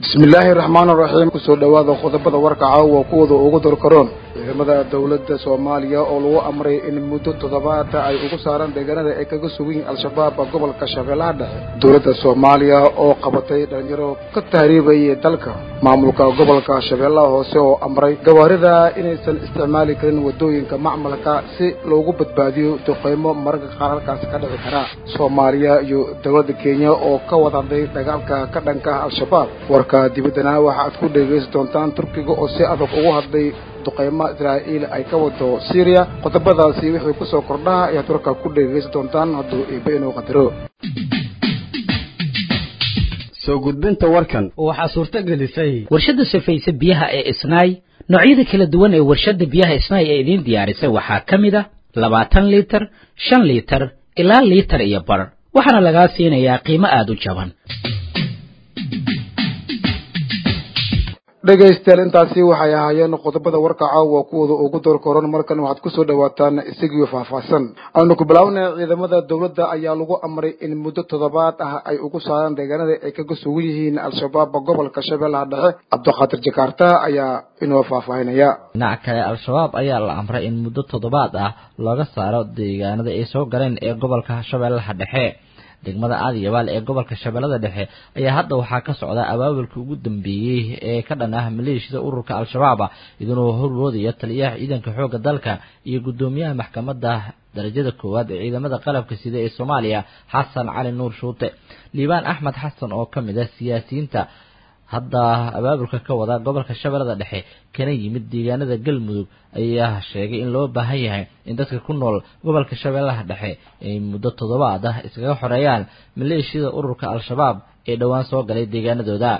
bismillaahi raxmaan raxiim kusoo dhowaada qodobada warka caawa kuwooda ugu dorkaroon ciidamada dowladda soomaaliya oo lagu amray in muddo toddobaada ay ugu saaraan deegaanada ay kaga sugiin al-shabaab gobolka shabeellaha dhexe dowladda soomaaliya oo qabatay dhalinyaro ka tahriibaya dalka maamulka gobolka shabeellaha hoose oo amray gawaarida inaysan isticmaali karin wadooyinka macmalka si loogu badbaadiyo duqeymo mararka qaar halkaasi ka dhici kara soomaaliya iyo dowladda kenya oo ka wadahday dagaalka ka dhanka al-shabaab warka dibaddana waxa aad ku dhegaysan doontaan turkiga oo si adag ugu hadlay duqeymo israa'iil ay ka wado syriya qodobadaasi wixii kusoo kordhaha ayaad warka ku dhegaysan doontaan hadduu eebe inuu qadaro soo gudbinta warkan waxaa suurto gelisay warshadda safayse biyaha ee isnaay noocyada kala duwan ee warshadda biyaha isnaay ee idiin diyaarisay waxaa ka mid a labaatan liitar shan liitar ilaa liitar iyo bar waxaana lagaa siinayaa qiimo aada u jaban dhegaystayaal intaasi waxay ahaayeen qodobada warka caawa kuwooda ugu doorkoran markan waxaad kusoo dhawaataan isagiyo faahfaahsan aanu ku bilaabnay ciidamada dowladda ayaa lagu amray in muddo toddobaad ah ay ugu saaraan deegaanada ay kaga sugan yihiin al-shabaab gobolka shabeellaha dhexe cabdiqaadir jakaarta ayaa inoo faahfaahinaya dhinaca kale al-shabaab ayaa la amray in muddo toddobaad ah looga saaro deegaanada ay soo galeen ee gobolka shabeellaha dhexe degmada aadiyabaal ee gobolka shabeellada dhexe ayaa hadda waxaa ka socda abaabulka ugu dambeeyey ee ka dhan ah maleeshiyada ururka al-shabaab idinuu horwoodaya taliyaha ciidanka xoogga dalka iyo guddoomiyaha maxkamadda darajada koowaad ee ciidamada qalabka sida ee soomaaliya xasan cali nuur shuute liibaan axmed xasan oo ka mid ah siyaasiyiinta hadda abaabulka ka wada gobolka shabeellada dhexe kana yimid deegaanada galmudug ayaa sheegay in loo baahan yahay in dadka ku nool gobolka shabeellaha dhexe ay muddo toddobaad ah iskaga xoreeyaan maleeshiyada ururka al-shabaab ee dhowaan soo galay deegaanadooda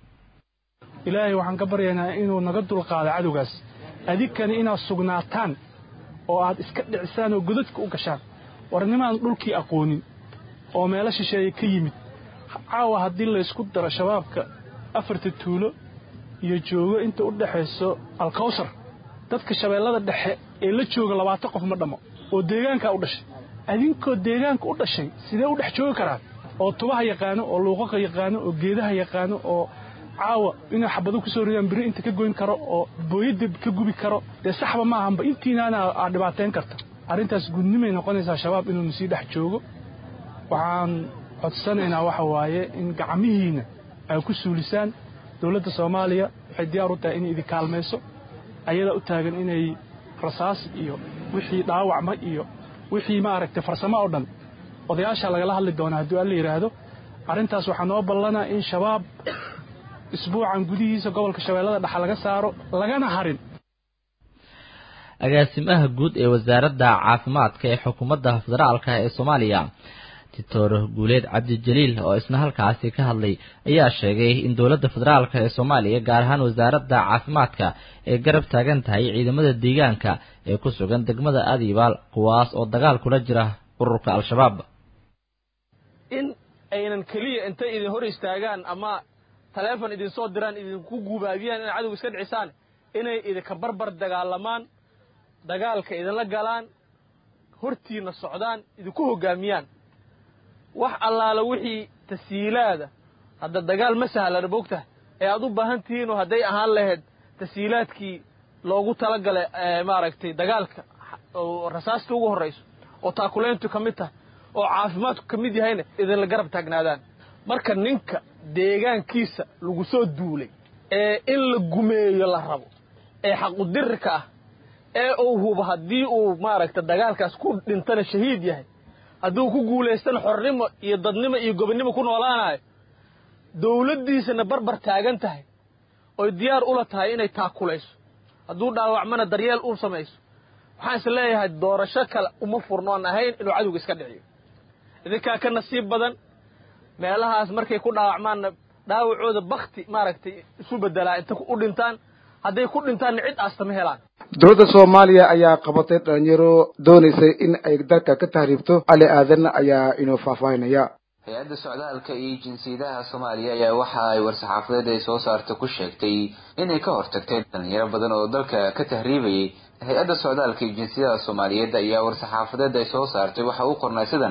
ilaahay waxaan ka baryaynaa inuu naga dulqaado cadowgaas adinkani inaad sugnaataan oo aad iska dhicisaan oo godadka u gashaan warnimaan dhulkii aqoonin oo meelo shisheeye ka yimid caawa haddii laysku daro shabaabka afarta tuulo iyo joogo inta u dhexayso alkawsar dadka shabeellada dhexe ee la jooga labaatan qof ma dhammo oo deegaankaa u dhashay adinkoo deegaanka u dhashay sidee u dhex joogi karaan oo tubaha yaqaano oo luuqaqa yaqaano oo geedaha yaqaano oo caawa inay xabado ku soo ridaan beri inta ka goyn karo oo booyadda ka gubi karo dee saxba ma ahanba intiinaana aad dhibaateen karta arrintaas gudnimay noqonaysaa shabaab inuunu sii dhex joogo waxaan codsanaynaa waxa waaye in gacmihiinna ay ku suulisaan dowladda soomaaliya waxay diyaar u tahay inay idin kaalmayso ayadaa u taagan inay rasaas iyo wixii dhaawacma iyo wixii maaragtay farsamo oo dhan odayaasha lagala hadli doonaa hadduu alla yidhaahdo arrintaas waxaa noo ballanaa in shabaab isbuucan gudihiisa gobolka shabeellada dhexe laga saaro lagana harin agaasimaha guud ee wasaaradda caafimaadka ee xukuumadda federaalka ee soomaaliya doctor guuleed cabdijaliil oo isna halkaasi ka hadlay ayaa sheegay in dowladda federaalk ee soomaaliya gaar ahaan wasaaradda caafimaadka ay garab taagan tahay ciidamada deegaanka ee ku sugan degmada adibaal kuwaas oo dagaal kula jira ururka al-shabaab in aynan keliya intay idin hor istaagaan ama taleefon idinsoo diraan idinku guubaabiyaan inay cadowga iska dhicisaan inay idinka barbar dagaalamaan dagaalka idinla galaan hortiinna socdaan idinku hoggaamiyaan wax allaala wixii tasiilaada hadda dagaal ma sahlana bogta ee aad u baahan tihiinoo hadday ahaan lahayd tasiilaadkii loogu talagalay maaragtay dagaalka oo rasaasta ugu horrayso oo taakulayntu ka mid tahay oo caafimaadku ka mid yahayna idinla garab taagnaadaan marka ninka deegaankiisa lagu soo duulay ee in la gumeeyo la rabo ee xaqudirka ah ee uu hubo haddii uu maaragtay dagaalkaas ku dhintana shahiid yahay hadduu ku guulaystana xornimo iyo dadnimo iyo gobonnimo ku noolaanayo dawladdiisana barbar taagan tahay oy diyaar ula tahay inay taakulayso hadduu dhaawacmana daryeel u samayso waxaan is leeyahay doorasho kale uma furnoon ahayn inuu cadowga iska dhiciyo idinkaa ka nasiib badan meelahaas markay ku dhaawacmaanna dhaawacooda bakti maaragtay isu beddelaa inta u dhintaan hadday ku dhintaanna cid aasta ma helaan dowladda soomaaliya ayaa qabatay dhalinyaro doonaysay in ay dalka ka tahriibto ali aadan ayaa inoo faahfaahinaya hay-adda socdaalka iyo jinsiyadaha soomaaliya ayaa waxa ay war-saxaafadeed ay soo saarta ku sheegtay inay ka hortagtay dhalinyaro badan oo dalka ka tahriibayay hay-adda socdaalka iyo jinsiyadaha soomaaliyeed ayaa war-saxaafadeed ay soo saartay waxa u qornay sidan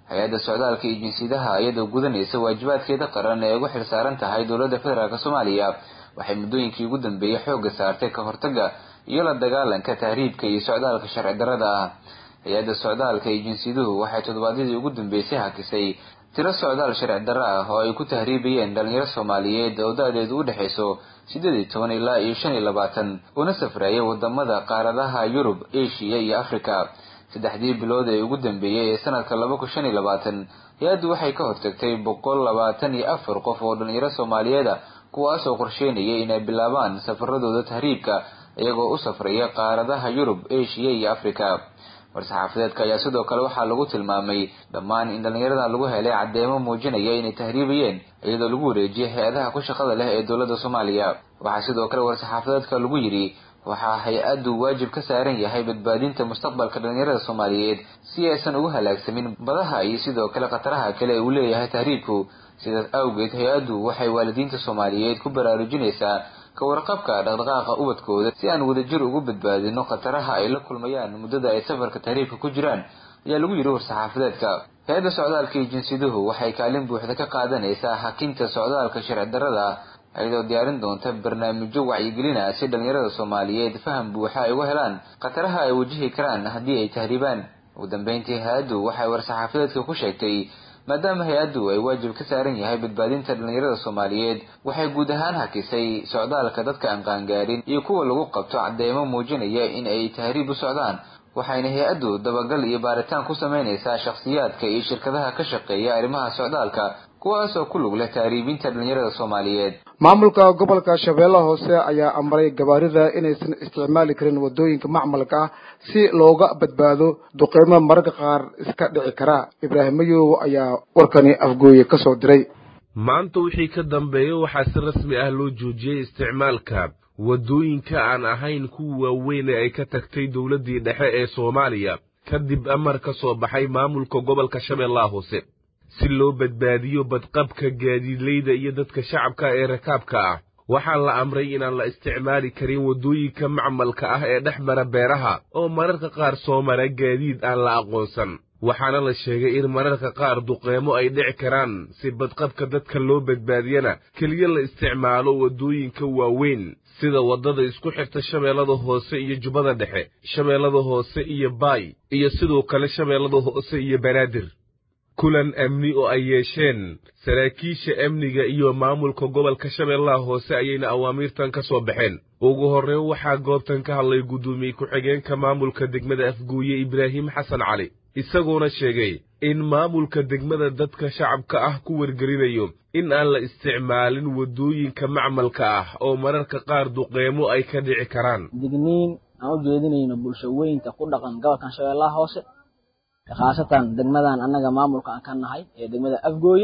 hay-adda socdaalka iyo jinsiyadaha iyadoo gudanaysa waajibaadkeeda qaran ee ugu xilsaaran tahay dowladda federaalk soomaaliya waxay muddooyinkii ugu dambeeyey xoogga saartay ka hortagga iyo la dagaalanka tahriibka iyo socdaalka sharci darrada ah hay-adda socdaalka iyo jinsiyaduhu waxay toddobaadyadii ugu dambeysay hakisay tiro socdaal sharci darro ah oo ay ku tahriibayeen dhalinyaro soomaaliyeed oo da-deedu u dhexayso siddeed iyo toban ilaa iyo shan iyo labaatan una safraya wadamada qaaradaha yurub asia iyo africa saddexdii bilood ee ugu dambeeyey ee sanadka laba kun shan iyo labaatan hay-addu waxay ka hortagtay boqol labaatan iyo afar qof oo dhalinyaro soomaaliyeeda kuwaasoo qorsheynayay inay bilaabaan safaradooda tahriibka iyagoo u safraya qaaradaha yurub asia iyo africa war-saxaafadeedka ayaa sidoo kale waxaa lagu tilmaamay dhammaan in dhallinyaradan lagu helay caddeemo muujinaya inay tahriibayeen iyadoo lagu wareejiyay hay-adaha ku shaqada leh ee dowladda soomaaliya waxaa sidoo kale war-saxaafadeedka lagu yidhi waxaa hay-addu waajib ka saaran yahay badbaadinta mustaqbalka dhallinyarada soomaaliyeed si aysan ugu halaagsamin badaha iyo sidoo kale khataraha kale ee uu leeyahay tahriibku sidaas awgeed hay-addu waxay waalidiinta soomaaliyeed ku baraarujinaysaa ka warqabka dhaqdhaqaaqa ubadkooda si aan wadajir ugu badbaadino khataraha ay la kulmayaan muddada ay safarka tahriibka ku jiraan ayaa lagu yidhi war-saxaafadeedka hay-adda socdaalka iyo jinsiyaduhu waxay kaalin buuxda ka qaadanaysaa hakinta socdaalka sharci darrada iyadoo diyaarin doonta barnaamijyo wacyigelina si dhalinyarada soomaaliyeed faham buuxa ay uga helaan khataraha ay wajihi karaan haddii ay tahriibaan ugu dambeyntii hay-addu waxay war-saxaafadeedka ku sheegtay maadaama hay-addu ay waajib ka saaran yahay badbaadinta dhalinyarada soomaaliyeed waxay guud ahaan hakisay socdaalka dadka aan qaangaarin iyo kuwa lagu qabto cadeymo muujinaya in ay tahriib u socdaan waxayna hay-addu dabagal iyo baaritaan ku sameynaysaa shakhsiyaadka iyo shirkadaha ka shaqeeya arrimaha socdaalka kuwaasoo ku lug leh tahriibinta dhalinyarada soomaaliyeed maamulka gobolka shabeellaha hoose ayaa amray gabaarida inaysan isticmaali karin wadooyinka macmalka ah si looga badbaado duqeymo mararka qaar iska dhici kara ibraahim mayow ayaa warkani afgooye ka soo diray maanta wixii ka dambeeya waxaa si rasmi ah loo joojiyey isticmaalka waddooyinka aan ahayn kuwa waaweyn ee ay ka tagtay dowladdii dhexe ee soomaaliya kadib amar ka soo baxay maamulka gobolka shabeellaha hoose si loo badbaadiyo badqabka gaadiidleyda iyo dadka shacabka ee rakaabka ah waxaa la amray inaan la isticmaali karin waddooyinka macmalka ah ee dhex mara beeraha oo mararka qaar soo mara gaadiid aan la aqoonsan waxaana la sheegay in mararka qaar duqeemo ay dhici karaan si badqabka dadka loo badbaadiyana keliya la isticmaalo waddooyinka waaweyn sida waddada isku xirta shabeellada hoose iyo jubbada dhexe shabeellada hoose iyo baay iyo sidoo kale shabeellada hoose iyo banaadir kulan amni oo ay yeesheen saraakiisha amniga iyo maamulka gobolka shabeellaha hoose ayayna awaamiirtan ka soo baxeen ugu horreyn waxaa goobtan ka hadlay guddoomiye ku-xigeenka maamulka degmada afguuye ibraahim xasan cali isagoona sheegay in maamulka degmada dadka shacabka ah ku wargelinayo in aan la isticmaalin waddooyinka macmalka ah oo mararka qaar duqeemo ay ka dhici karaan digniin aan u jeedinayno bulsho weynta ku dhaqan gobolkan shabeellaha hoose khaasatan degmadan annaga maamulka aan ka nahay ee degmada afgooye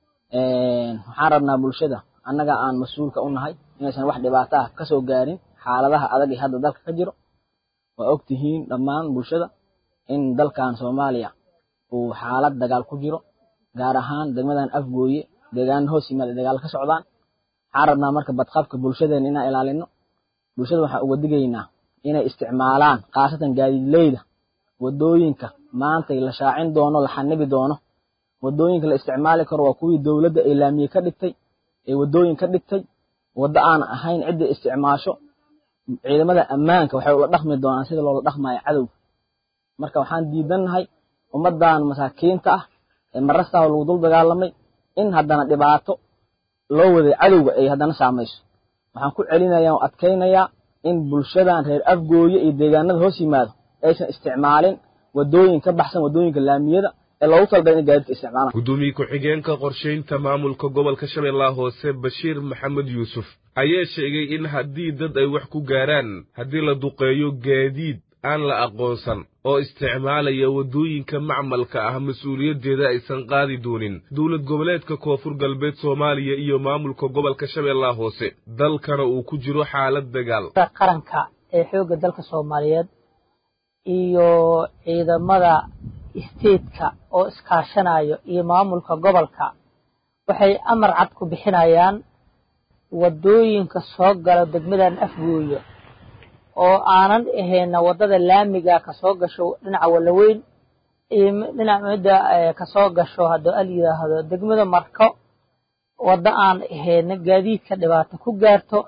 waxaan rabnaa bulshada annaga aan mas-uulka u nahay inaysan wax dhibaato ah ka soo gaarin xaaladaha adag ee hadda dalka ka jiro waa og tihiin dhammaan bulshada in dalkan soomaaliya uu xaalad dagaal ku jiro gaar ahaan degmadan afgooye deegaana hoos yimaada dagaal ka socdaan waxaan rabnaa marka badqabka bulshadeena inaan ilaalino bulshada waxaan uga digaynaa inay isticmaalaan khaasatan gaadiidleyda waddooyinka maanta la shaacin doono la xanibi doono waddooyinka la isticmaali karo waa kuwii dowladda ay laamiye ka dhigtay ee waddooyin ka dhigtay waddo aan ahayn cidda isticmaasho ciidamada ammaanka waxay ula dhaqmi doonaan sida loola dhaqmayo cadowga marka waxaan diidannahay ummaddan masaakiinta ah ee marastaa lagu dul dagaalamay in haddana dhibaato loo waday cadowga ay haddana saamayso waxaan ku celinayaa oo adkaynayaa in bulshadan reer afgooye iyo deegaanada hoos yimaado aysan isticmaalin waddooyin ka baxsan waddooyinka laamiyada ee loogu talagalay in gaadiidka isticmaalaan guddoomiye ku-xigeenka qorshaynta maamulka gobolka shabeellaha hoose bashiir maxamed yuusuf ayaa sheegay in haddii dad ay wax ku gaaraan haddii la duqeeyo gaadiid aan la aqoonsan oo isticmaalaya waddooyinka macmalka ah mas-uuliyaddeeda aysan qaadi doonin dowlad goboleedka koonfur galbeed soomaaliya iyo maamulka gobolka shabeellaha hoose dalkana uu ku jiro xaalad dagaal qaranka ee xoogga dalka soomaaliyeed iyo ciidamada isteedka oo iskaashanayo iyo maamulka gobolka waxay amar cad ku bixinayaan waddooyinka soo gala degmadan afgooyo oo aanan ahayna waddada laamiga ka soo gasho dhinaca wallaweyn iyo dhinac midda kasoo gasho hadduu al yidhaahdo degmada marko waddo aan ahayna gaadiidka dhibaato ku gaarto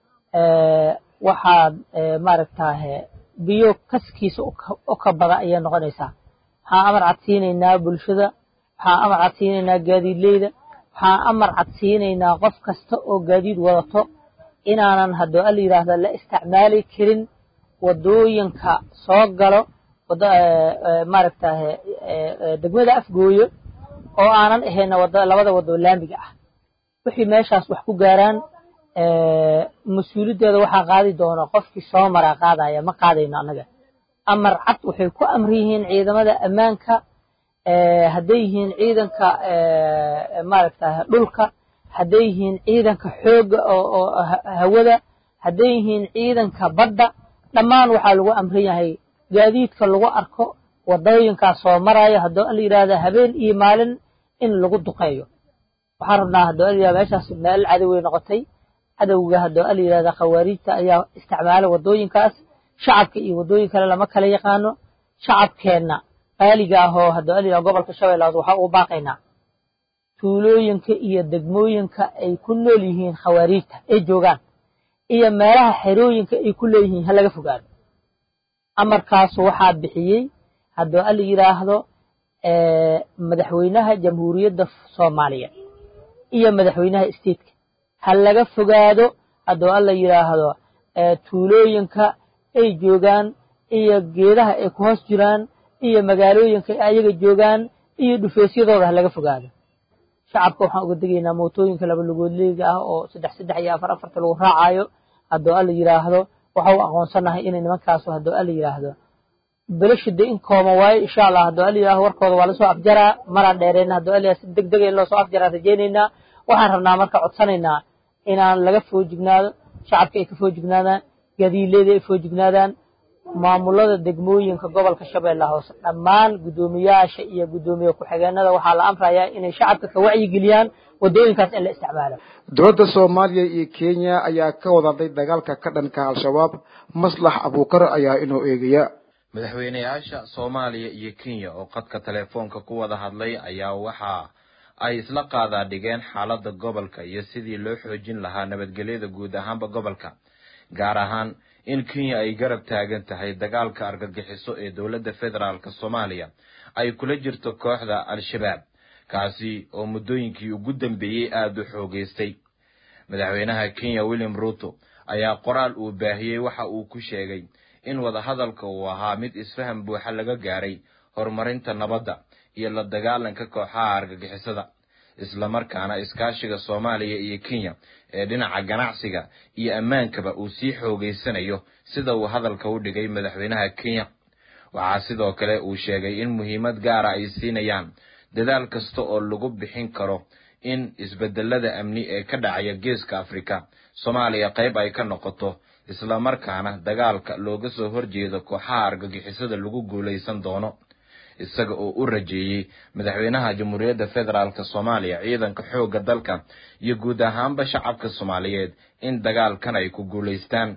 waxaad maaragtahe biyo kaskiisa u ka bada ayay noqonaysaa waxaan amar cadsiinaynaa bulshada waxaan amar cadsiinaynaa gaadiidleyda waxaan amar cadsiinaynaa qof kasta oo gaadiid wadato inaanan hadduu al yidhaahdo la isticmaali karin waddooyinka soo galo maaragtahe degmada afgooyo oo aanan ahayna labada waddo laamiga ah wixii meeshaas wax ku gaaraan mas-uuliyaddeeda waxaa qaadi doona qofkii soo maraa qaadaya ma qaadayno annaga amar cad waxay ku amri yihiin ciidamada ammaanka hadday yihiin ciidanka maaragtahe dhulka hadday yihiin ciidanka xoogga oo hawada hadday yihiin ciidanka badda dhammaan waxaa lagu amran yahay gaadiidka lagu arko waddooyinkaas soo maraya hadduu al yidhaahda habeen iyo maalin in lagu duqeeyo waxaan rabnaa hadduu al yidhahda meeshaas meel cadoway noqotay cadowga hadduu al yidhahda khawaariijta ayaa isticmaala waddooyinkaas shacabka iyo waddooyin kale lama kala yaqaano shacabkeenna qaaliga ah oo hadduu al yidhahda gobolka shabeellaas waxaa ugu baaqaynaa tuulooyinka iyo degmooyinka ay ku nool yihiin khawaariijta ay joogaan iyo meelaha xerooyinka ay ku leeyihiin ha laga fogaado amarkaasu waxaa bixiyey hadduu al yidhaahdo madaxweynaha jamhuuriyadda soomaaliya iyo madaxweynaha stateka ha laga fogaado hadduu alla yidhaahdo tuulooyinka ay joogaan iyo geedaha ay ku hoos jiraan iyo magaalooyinka ay ayaga joogaan iyo dhufeesyadooda ha laga fogaado shacabka waxaan uga degaynaa mootooyinka laba lugoodleega ah oo saddex saddex iyo afar afarta lagu raacayo hadduu alla yidhaahdo waxa u aqoonsanahay inay nimankaasu hadduu alla yidhaahdo belashida in kooma waayo insha allah hadduu alla yidhahdo warkooda waa lasoo afjaraa maraan dheereyna hadduu alla yidhahdo si deg dega in loo soo afjaraa rajaynaynaa waxaan rabnaa marka codsanaynaa inaan laga foojignaado shacabka ay ka foojignaadaan gadiileeda ay foojignaadaan maamulada degmooyinka gobolka shabeellaha hoose dhammaan guddoomiyaasha iyo guddoomiye ku-xigeenada waxaa la amrayaa inay shacabka ka wacyigeliyaan waddooyinkaas in la isticmaalo dowladda soomaaliya iyo kenya ayaa ka wadaday dagaalka ka dhanka al-shabaab maslax abuukar ayaa inoo eegaya madaxweyneyaasha soomaaliya iyo kenya oo qadka teleefoonka ku wada hadlay ayaa waxa ay isla qaadaa dhigeen xaaladda gobolka iyo sidii loo xoojin lahaa nabadgelyada guud ahaanba gobolka gaar ahaan in kenya ay garab taagan tahay dagaalka argagixiso ee dowladda federaalk soomaaliya ay kula jirto kooxda al-shabaab kaasi oo muddooyinkii ugu dambeeyey aada u xoogeystay madaxweynaha kenya william ruto ayaa qoraal uu baahiyey waxa uu ku sheegay in wadahadalka uu ahaa mid isfaham buuxa laga gaaray horumarinta nabadda iyo la dagaalanka kooxaha argagixisada islamarkaana iskaashiga soomaaliya iyo kenya ee dhinaca ganacsiga iyo ammaankaba uu sii xoogeysanayo sida uu hadalka u dhigay madaxweynaha kenya waxaa sidoo kale uu sheegay in muhiimad gaara ay siinayaan dadaal kasta oo lagu bixin karo in isbedelada amni ee ka dhacaya geeska afrika soomaaliya qayb ay ka noqoto islamarkaana dagaalka looga soo horjeedo kooxaha argagixisada lagu guulaysan doono isaga oo u rajeeyey madaxweynaha jamhuuriyadda federaalk soomaaliya ciidanka xoogga dalka iyo guud ahaanba shacabka soomaaliyeed in dagaalkan ay ku guulaystaan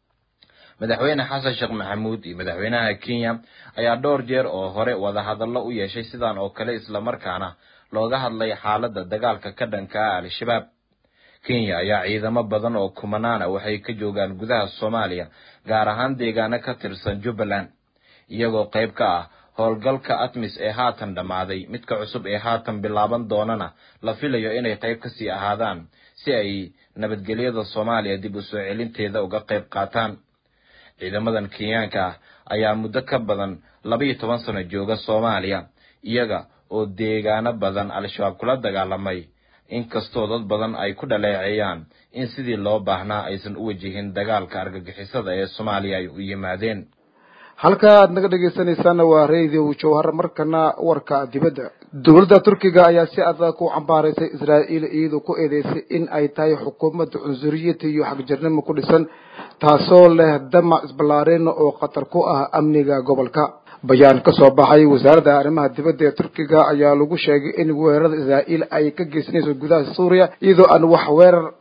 madaxweyne xasan sheekh maxamuud iyo madaxweynaha kenya ayaa dhowr jeer oo hore wadahadallo u yeeshay sidan oo kale islamarkaana looga hadlay xaaladda dagaalka ka dhanka ah al-shabaab kenya ayaa ciidamo badan oo kumanaana waxay ka joogaan gudaha soomaaliya gaar ahaan deegaano ka tirsan jubbaland iyagoo qayb ka ah howlgalka atmis ee haatan dhammaaday midka cusub ee haatan bilaaban doonana la filayo inay qayb ka sii ahaadaan si ay nabadgelyada soomaaliya dib u soo celinteeda uga qayb qaataan ciidamadan kenyaanka ah ayaa muddo ka badan laba-iyo toban sano jooga soomaaliya iyaga oo deegaano badan al-shabaab kula dagaalamay inkastoo dad badan ay ku dhaleeceeyaan in sidii loo baahnaa aysan u wajihin dagaalka argagixisada ee soomaaliya ay u yimaadeen halka aad naga dhegaysanaysaana waa radio jawhar markana warka dibadda dowladda turkiga ayaa si adag ku cambaaraysay israa'iil iyadoo ku eedeysay in ay tahay xukuumadda cunsuriyata iyo xagjirnimo ku dhisan taasoo leh damac isballaarin oo khatar ku ah amniga gobolka bayaan ka soo baxay wasaaradda arrimaha dibadda ee turkiga ayaa lagu sheegay in weerarada israa'iil ay ka geysanayso gudaha suuriya iyadoo aan wax weerar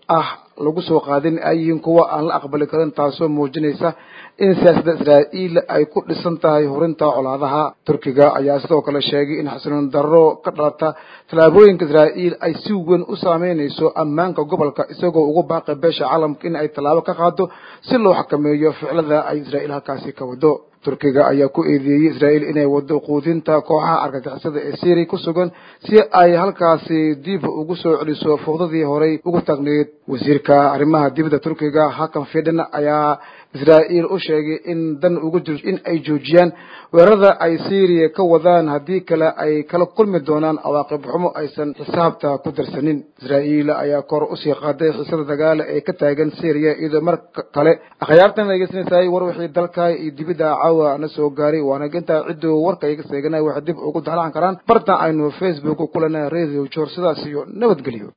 ah lagu soo qaadin ay yihiin kuwa aan la aqbali karin taasoo muujinaysa in siyaasadda israa'iil ay ku dhisan tahay hurinta colaadaha turkiga ayaa sidoo kale sheegay in xasiloon darro ka dhalata tallaabooyinka israa'iil ay si weyn u saameynayso ammaanka gobolka isagoo ugu baaqay beesha caalamka in ay tallaabo ka qaado si loo xakameeyo ficilada ay israa'iil halkaasi ka wado turkiga ayaa ku eedeeyey israa'iil inay wado quudinta kooxaha argagixisada ee syria ku sugan si ay halkaasi dib ugu soo celiso fuuqdadii horey ugu taagneyd wasiirka arrimaha dibadda turkiga hakan fidhan ayaa israa'iil u sheegay in dan ugu jiro in ay joojiyaan weerarada ay syriya ka wadaan haddii kale ay kala kulmi doonaan cawaaqib xumo aysan xisaabta ku darsanin israa'iil ayaa kor usii qaaday xiisada dagaala ee ka taagan syriya iyadoo mar kale akhyaartan dhegeysanaysaay war wixii dalka iyo dibidda caawa na soo gaaray waana gintaa cidduu warka iga seeganay waxay dib ugu dalacan karaan barta aynu facebook ku lena radio jor sidaas iyo nabadgelyo